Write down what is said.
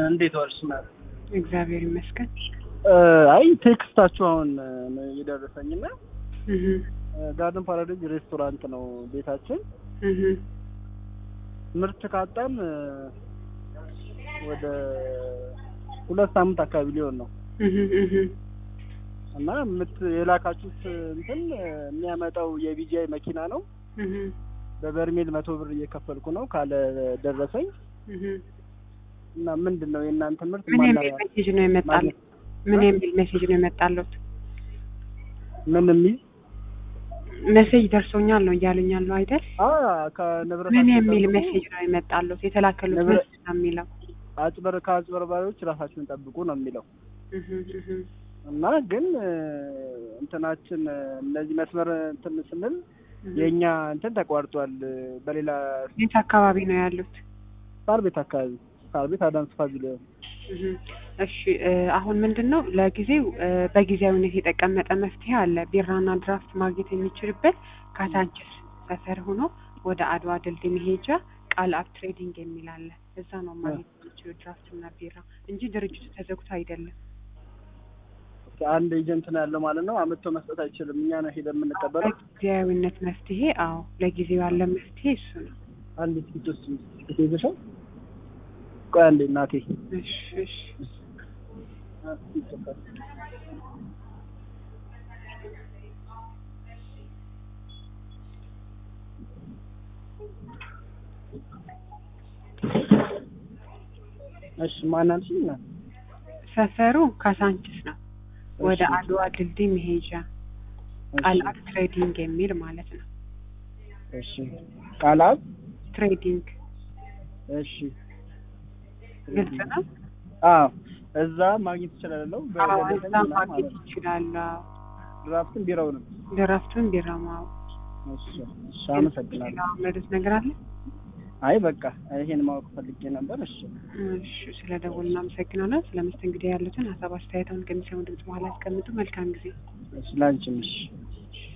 እንዴት ዋልሽ? ናት እግዚአብሔር ይመስገን። አይ ቴክስታችሁ አሁን ነው የደረሰኝና እህ ጋርደን ፓራዳይዝ ሬስቶራንት ነው ቤታችን። እህ ምርት ካጣን ወደ ሁለት ሳምንት አካባቢ ሊሆን ነው እህ እህ እና ምት የላካችሁት እንትን የሚያመጣው የቢጂአይ መኪና ነው። እህ በበርሜል መቶ ብር እየከፈልኩ ነው ካለ ደረሰኝ እህ እና ምንድን ነው የእናንተ ምርት ምን ማና- የሚል ሜሴጅ ነው የመጣለው? ምን የሚል ሜሴጅ ነው የመጣለት? ምን የሚል ሜሴጅ ደርሶኛል ነው እያሉኝ ያለው አይደል? አ ከንብረት ምን የሚል ሜሴጅ ነው የመጣለት? የተላከሉት ንብረ- ሜሴጅ ነው የሚለው። አጭበር ከአጭበርባሪዎች ራሳችሁን ጠብቁ ነው የሚለው እህ እህ እና ግን እ፣ እንትናችን እ፣ እነዚህ መስመር እንትን ስንል እህ የእኛ እንትን ተቋርጧል። እ፣ በሌላ የት አካባቢ ነው ያሉት? ሳር ቤት አካባቢ ሳር ቤት አዳምስ ፓቪሊዮን እህ እሺ እ፣ አሁን ምንድን ነው ለጊዜው እ፣ በጊዜያዊነት የተቀመጠ መፍትሄ አለ። ቢራና ድራፍት ማግኘት የሚችልበት ካሳንችስ ሰፈር ሆኖ ወደ አድዋ ድልድይ መሄጃ ቃል አብ ትሬዲንግ የሚል አለ። እዛ ነው ማግኘት የሚችሉ ድራፍት እና ቢራ እንጂ ድርጅቱ ተዘግቶ አይደለም። አንድ ኤጀንት ነው ያለው ማለት ነው። አመጥቶ መስጠት አይችልም። እኛ ነው ሄደን የምንቀበለው። በጊዜያዊነት መፍትሄ አዎ፣ ለጊዜው ያለ መፍትሄ እሱ ነው። አንድ ስኪት ውስጥ ይዘሻል። ቆይ አንዴ እናቴ እሺ እሺ እሺ ማን አልሽኝ? እናት ሰፈሩ ካሳንችስ ነው። ወደ እሺ፣ አድዋ ድልድይ መሄጃ ቃል አብ ትሬዲንግ የሚል ማለት ነው። እሺ ቃላብ ትሬዲንግ እሺ ግልጽ ነው። አዎ እዛ ማግኘት እችላለሁ። አዎ በደረሰኝ እዛ ምናምን ማግኘት ማለት ነው። ይችላሉ። ድራፍትን ቢራውንም ድራፍቱን ቢራማው እሺ እሺ አመሰግናለሁ። መዱት ነገር አለ። አይ በቃ ይሄን ማወቅ ፈልጌ ነበር። እሺ እሺ ስለ ደውል እናመሰግናለን። ስለ መስተንግዶ ያሉትን ሀሳብ አስተያየታውን ከሚሰሙ ድምጽ በኋላ ያስቀምጡ። መልካም ጊዜ። እሺ ላንቺም እሺ